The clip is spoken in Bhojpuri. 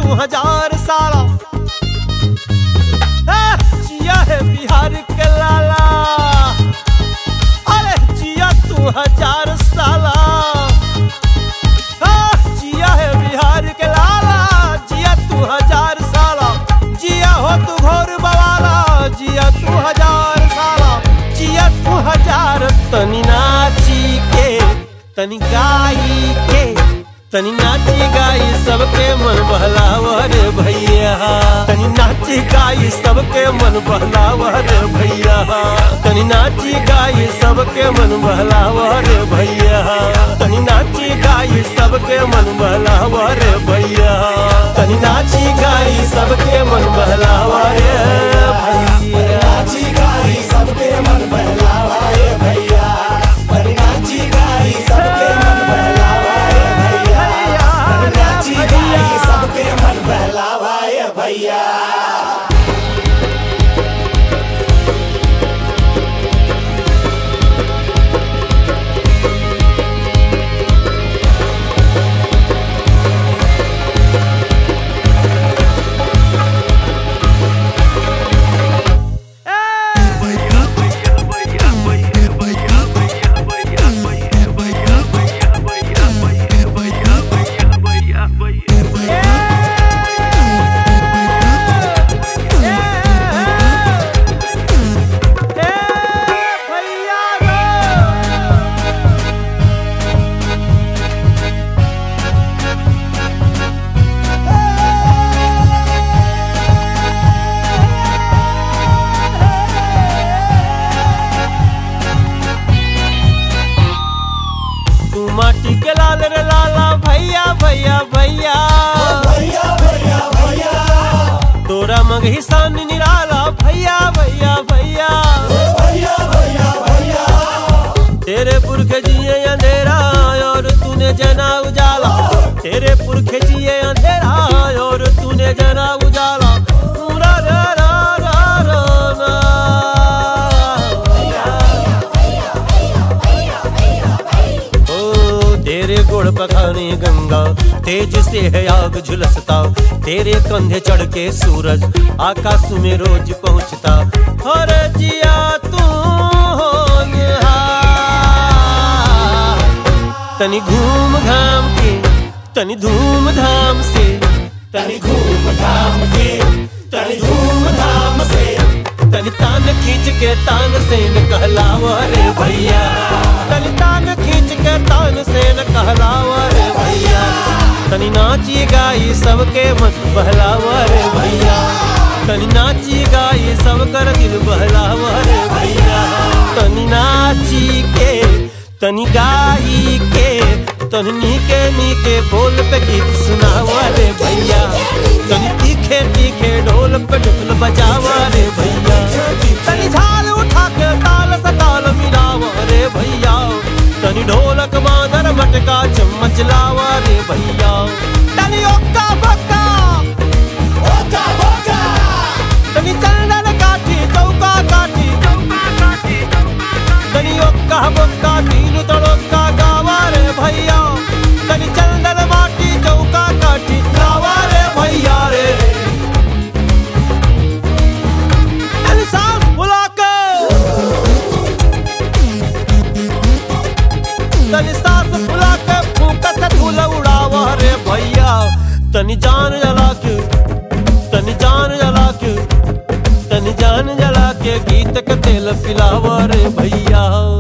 तू हजार साला ए, जिया है बिहार के लाला अरे जिया तू हजार साला आ, जिया है बिहार के लाला जिया तू हजार साला जिया हो तू घोर बवाला जिया तू हजार साला जिया तू हजार तनी नाची के तनी गाई के तनी नाची गाई सबके मन बहलावर भैया तनी नाची गाई सबके मन बहलावर भैया तनी नाची गाई सबके मन बहलावर भैया तनी नाची गाई सबके मन बहलावर भैया तनी नाची गाई सबके मन बहलावर भैया नाची गाई सबके मन बहलावाए भैया अरे नाची गाई सबके मन बहलावाए भैया अरे नाची गाई सबके मन बहलावाए भैया तू माटी के लाल रे लाला भैया भैया भैया भैया भैया भैया तोरा मगही सान निराला भैया भैया भैया भैया भैया भैया तेरे पुरखे जिए अंधेरा और तूने जना उजाला तेरे पुरखे जिए अंधेरा और तूने जना उजाला पूरा रा रा रा रा ना। ओ तेरे गोड़ पखाने गंगा तेज से है आग झुलसता तेरे कंधे चढ़ के सूरज आकाश में रोज पहुंचता हर जिया तू होनहार। तनी घूम घाम के तनी धूम धाम से तनी घूम धाम के तनी धूम धाम से तनी तान खींच के तान से न कहलावा रे भैया तनी तान खींच के तान से न कहलावा रे भैया तनी नाची गाई सबके मन बहलावा रे भैया तनी नाची गाई सब कर दिल बहलावा रे भैया तनी नाची के तनी गाई के तनी नीके नीके बोल पे गीत सुनावा रे भैया तनी तीखे तीखे ढोल पे ढोल बजावा रे भैया तनी झाल उठा के ताल से ताल मिलावा रे भैया तनी ढोलक मादर मटका चम्मच लावा रे भैया तनी ओक्का बक्का ओका बोका तनी चंदन काठी चौका काठी तनी ओक्का बक्का तीन तड़ोक्का गावा रे भैया तनी चंदन माटी चौका काठी गावा रे भैया रे तनी सांस फुला के तनी सांस फुला के फूका से धूल उड़ावा रे भैया तनी जान जला के तनी जान जला के तनी जान जला के गीत के तेल पिलावा रे भैया